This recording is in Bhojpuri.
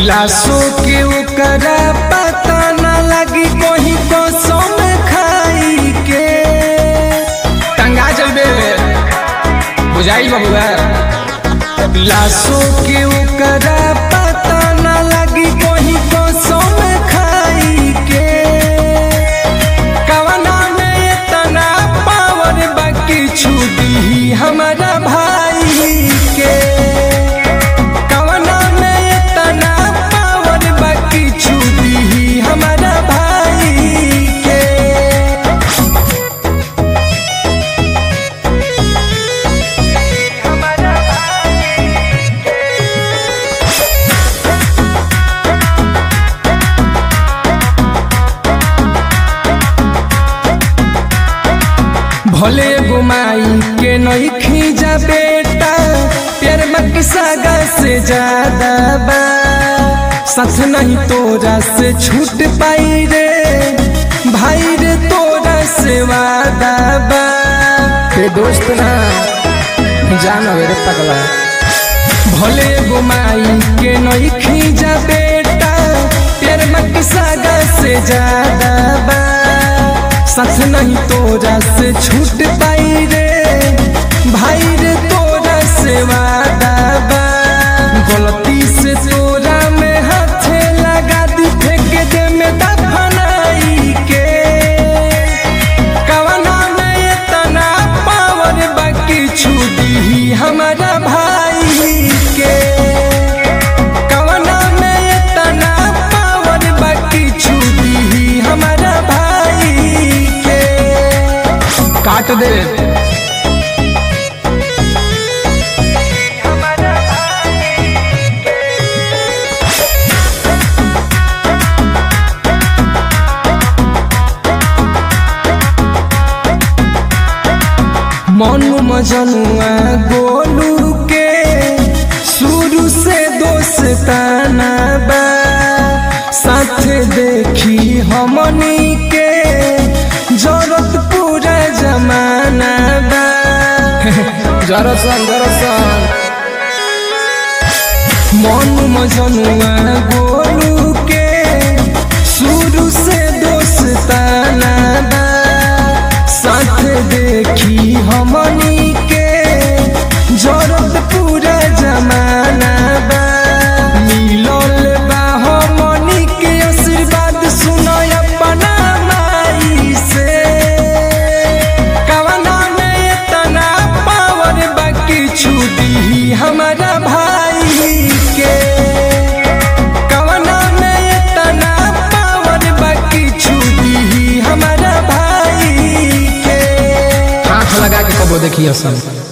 लाशों के ओकरा पता न लगी कोही कसम खाई के टंगा चलबे बुझाई बबुआ लाशों के ओकरा पता न लगी कोही कसम खाई के कवना में इतना पावर बाकी छुदी हमारा भाई के कवना में इतना पावर बाकी छुदी हमारा भाई के भले गुमाई के नहीं खींचा बेटा प्यार मत सागा से ज्यादा बा सच नहीं तोरा से छूट पाई रे भाई रे तोरा से वादा बा हे दोस्त ना जानो रे पगला भले गुमाई के नहीं खींचा बेटा प्यार मत सागा से ज्यादा बा सच नहीं तोरा से छूट पाई रे भाई रे तोरा से वादा बा गलती से तोरा में हाथ लगा दी फेंक दे में दफनाई के कवना में इतना पावर बाकी छुदी ही हमारा भाई के कवना में इतना पावर बाकी छुदी ही हमारा भाई के काट दे मनु मजनुआ गोलू के शुरू से दोस्ताना बा साथ देखी हमनी के जरूरत पूरा जमाना बा जरसन जरसन मनु मजनुआ गोलू के शुरू से दोस्ताना बा साथ देखी हमनी के जरूरत पूरा जमाना बा मिलल बा हमनी के आशीर्वाद सुनो अपना माई से कवना में इतना पावर बाकी छुदी हमारा भाई के कवना में इतना पावर बाकी छुदी हमारा भाई के आँख लगा के कबो देखिए सब